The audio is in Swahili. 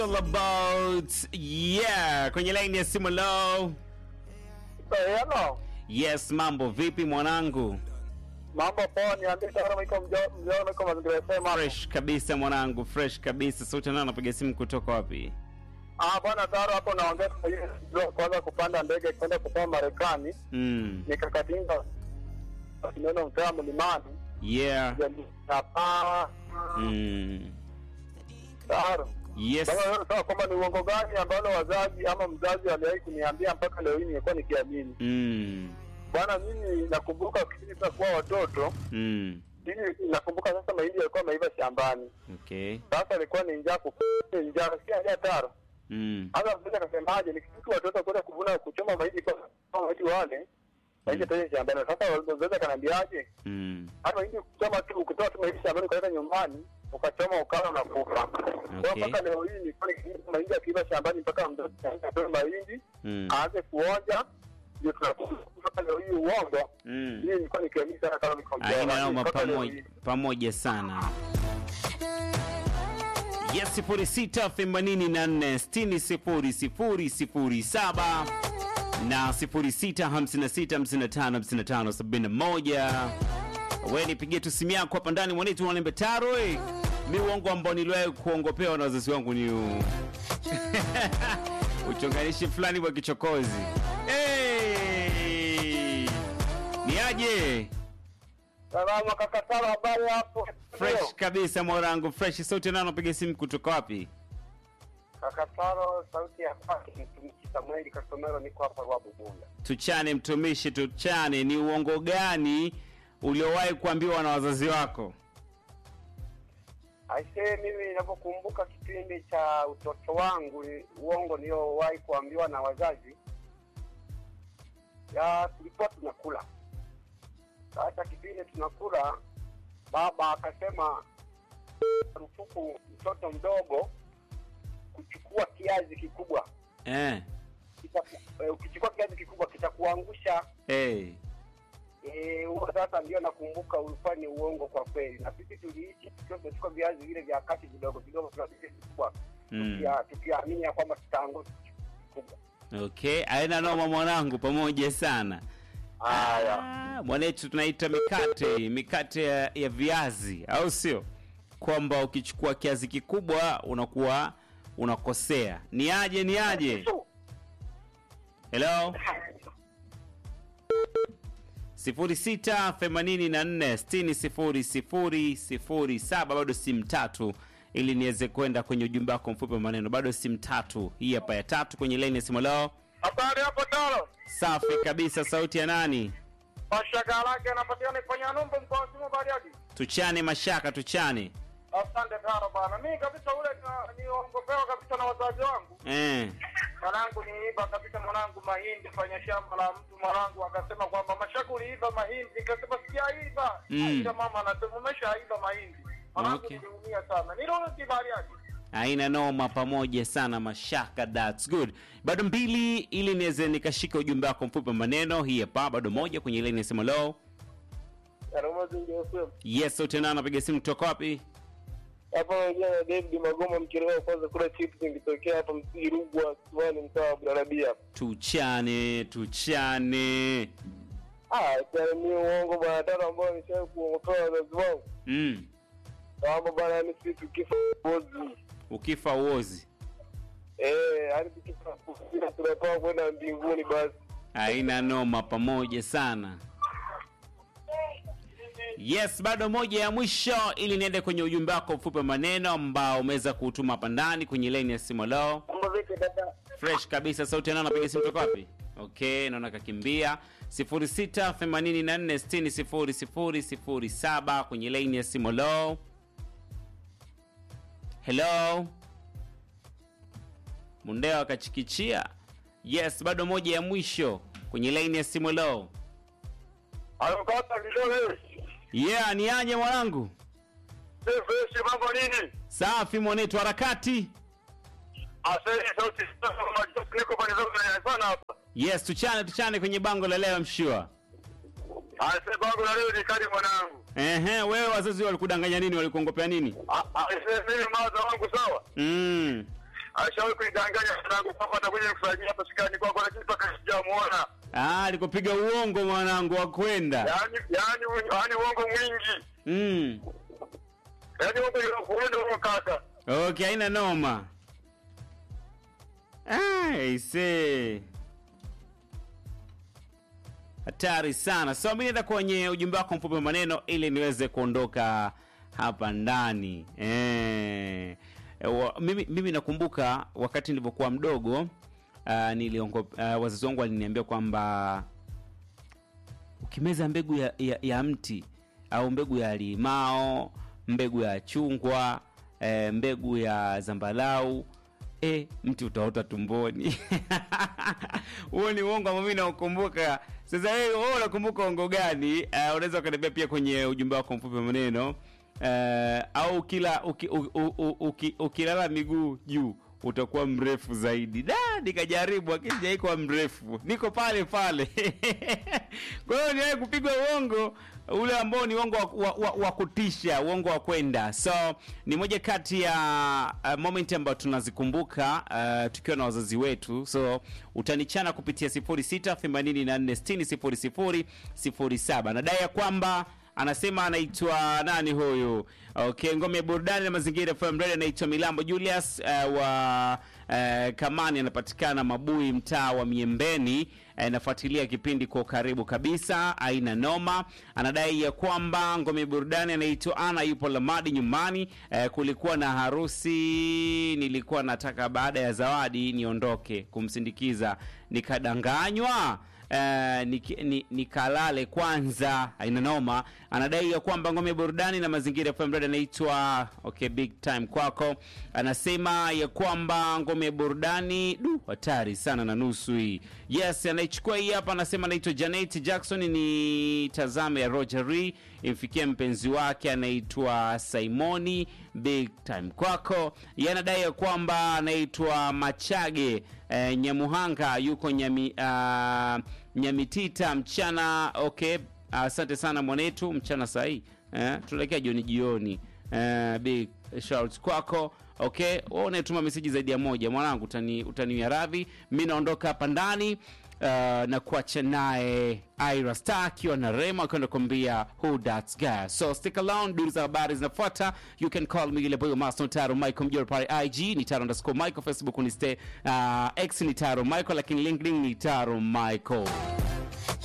All about yeah, kwenye line ya simu low. Hello. Yes, mambo vipi mwanangu? Mambo poa, niambie kama miko mjao miko mazingira sema. Fresh kabisa mwanangu, fresh kabisa. Sauti nani anapiga simu kutoka wapi? Ah, bwana Taro hapo naongea kwa hiyo ndio kwanza kupanda ndege kwenda kusoma Marekani. Mm. Nikakatinga neno mtaa mlimani. Yeah. Hapa. Mm. Taro. Yes. Sasa wewe unataka kwamba ni uongo gani ambalo wazazi ama mzazi aliwahi kuniambia mpaka leo hii nimekuwa nikiamini. Mm. Bwana mimi nakumbuka kipindi tunakuwa watoto, Mm. mimi nakumbuka sasa mahindi yalikuwa maiva shambani. Okay. Sasa ilikuwa ni njaa kup njaa, sikia njaa Taro. Mm. Hata mzee akasemaje, nikifika watoto kwenda kuvuna kuchoma mahindi kwa kwa mahindi wale mahindi tayari shambani. Sasa mzee akaniambiaje, Mm. hata mahindi kuchoma tu, ukitoa tu mahindi shambani ukaleta nyumbani ukachoma ukala na kufa. Kwa Okay. mpaka leo hii nilikuwa nikifika mahindi akiiva shambani mpaka mzee atoe mahindi Mm. aanze kuonja ndio tunakula mpaka leo hii uongo. Mm. Hii nilikuwa nikiamini sana kama niko Aina noma Mpaka leo pamoja hii. pamoja sana. Yes, sifuri sita themanini na nne sitini sifuri sifuri sifuri saba na sifuri sita hamsini na sita hamsini na tano hamsini na tano sabini na moja. We nipigie tu simu yako hapa ndani mwanetu walembe taro eh. Mi uongo ambao niliwahi kuongopewa na wazazi wangu ni huu. uchonganishi fulani wa kichokozi. Hey! Ni aje? Salama kaka Taro, habari hapo? Fresh kabisa mwanangu, fresh. Sauti nani anapiga simu kutoka wapi? Kaka Taro, sauti ya kwake mtumishi Samueli Kasomero, niko hapa Rwabu Bunda. Tuchane mtumishi, tuchane. Ni uongo gani uliowahi kuambiwa na wazazi wako? Aisee, mimi ninapokumbuka kipindi cha utoto wangu, uongo niliowahi kuambiwa na wazazi, ya tulikuwa tunakula. Sasa kipindi tunakula, baba akasema marufuku mtoto mdogo kuchukua kiazi kikubwa. Eh. Kita- eh, Ukichukua kiazi kikubwa kitakuangusha. Hey. Eh, huo sasa ndio nakumbuka ulikuwa ni uongo kwa kweli, na sisi tuliishi tukiwa tunachukua viazi vile vya kati vidogo vidogo tunavile vikubwa Mm. tukia- tukiamini ya kwamba tutaangusha kubwa. Okay, aina noma mwanangu, pamoja sana. Haya, Ah, mwanetu tunaita mikate, mikate ya, ya viazi, au sio? Kwamba ukichukua kiazi kikubwa unakuwa unakosea. Ni aje, ni aje? Hello? 0684600007 bado simu tatu ili niweze kwenda kwenye ujumbe wako mfupi wa maneno bado simu tatu hii hapa ya tatu kwenye laini ya simu lao habari hapo Taro, safi kabisa sauti ya nani mashaka lake anapatikana kwenye numba mkoa wa Simu Bariadi. tuchane mashaka tuchane Asante Taro bana, mimi kabisa ule na- niongopewa kabisa na wazazi wangu. eh. Mwanangu niiba kabisa mwanangu mahindi kwenye shamba la mtu, mwanangu akasema kwamba mashaka uliiba mahindi, nikasema sijaiba. Mm. Aisha mama anasema umeshaiba mahindi. Mwanangu Okay. niliumia sana, nirudi Bariadi. aina noma pamoja sana mashaka that's good bado mbili ili niweze nikashika ujumbe wako mfupi wa maneno hii hapa bado moja kwenye laini ya simu lao Aroma zingi FM. yes sauti ya nani anapiga simu kutoka wapi Hapa naongea na David Magoma mkirewa kwanza kula chips nikitokea hapa msiji Rugwa Kiwani mtaa wa Bularabia. tuchane tuchane Ah, tena ni uongo bwana tano ambao nishawahi kuongopewa wazazi wangu. mm. Kwamba bwana yani sisi tukifa bozi. ukifa uozi Eh, yani tukifa kufika tunatoka kwenda mbinguni basi. aina noma pamoja sana yes bado moja ya mwisho ili niende kwenye ujumbe wako mfupi wa maneno ambao umeweza kuutuma hapa ndani kwenye laini ya simu lao Mambo vipi dada? fresh kabisa sauti ya nani anapiga simu kutoka wapi okay naona kakimbia 0684600007 kwenye laini ya simu lao hello mundeo akachikichia yes bado moja ya mwisho kwenye laini ya simu lao Alokata vidole. yeah ni aje mwanangu Fresh mambo nini? safi mwanetu harakati Asante sauti sasa niko pale sana hapa. yes tuchane tuchane kwenye bango la leo mshua Asante bangu na leo ni kali mwanangu. Ehe, wewe wazazi walikudanganya nini? Walikuongopea nini? Ah, ah, mimi mawazo wangu sawa. Mm. alishawahi kunidanganya mwanangu kwamba atakuja kufanyia hapa shikani kwako, lakini mpaka sijamuona. Ah, alikupiga uongo mwanangu wa kwenda. Yaani yaani yaani uongo mwingi, Mm. yaani uongo unakuenda huo kaka. Okay, haina noma. Ah, ise. Hatari sana. So mimi naenda kwenye ujumbe wako mfupi wa maneno ili niweze kuondoka hapa ndani. Eh. E, wa, mimi, mimi nakumbuka wakati nilipokuwa mdogo uh, niliongo uh, wazazi wangu waliniambia kwamba ukimeza mbegu ya, ya, ya mti au mbegu ya limao mbegu ya chungwa e, mbegu ya zambalau e, mti utaota tumboni huo ni uongo ambao mimi naukumbuka sasa wewe wewe unakumbuka uongo gani uh, unaweza ukaniambia pia kwenye ujumbe wako mfupi wa maneno uh, au kila uki, u, u, u, uki, ukilala miguu juu utakuwa mrefu zaidi da nikajaribu lakini sijaikuwa mrefu niko pale pale kwa hiyo niwahi kupigwa uongo ule ambao ni uongo wa, wa, wa, wa kutisha uongo wa kwenda so ni moja kati ya uh, moment ambayo tunazikumbuka uh, tukiwa na wazazi wetu so utanichana kupitia 0684600007 nadai ya kwamba anasema anaitwa nani huyu okay ngome ya burudani na mazingira FM radio anaitwa milambo julius uh, wa uh, kamani anapatikana mabui mtaa wa miembeni uh, nafuatilia kipindi kwa karibu kabisa aina noma anadai ya kwamba ngome ya burudani anaitwa ana yupo lamadi nyumbani uh, kulikuwa na harusi nilikuwa nataka baada ya zawadi niondoke kumsindikiza nikadanganywa Uh, nik- ni- nikalale kwanza aina noma anadai ya kwamba ngome ya burudani na mazingira FM radio anaitwa okay big time kwako anasema ya kwamba ngome ya burudani du hatari sana na nusu hii yes anaichukua hii hapa anasema anaitwa janet jackson ni tazame ya rogeri imfikia mpenzi wake anaitwa simoni big time kwako ye anadai ya kwamba anaitwa machage eh, nyamuhanga yuko nyami, uh, nyamitita mchana okay asante sana mwanetu mchana sahii eh, tunaelekea jioni jioni eh, big shout kwako okay wewe unayetuma meseji zaidi ya moja mwanangu utani, utaniwia radhi mi naondoka hapa ndani uh, na kuacha naye ira star akiwa na rema akiwa nakwambia who that's guy so stick around duru za habari zinafuata you can call me ile boyo master taro michael mjoro pale ig ni taro underscore michael facebook ni stay uh, x ni taro michael lakini linkedin ni taro michael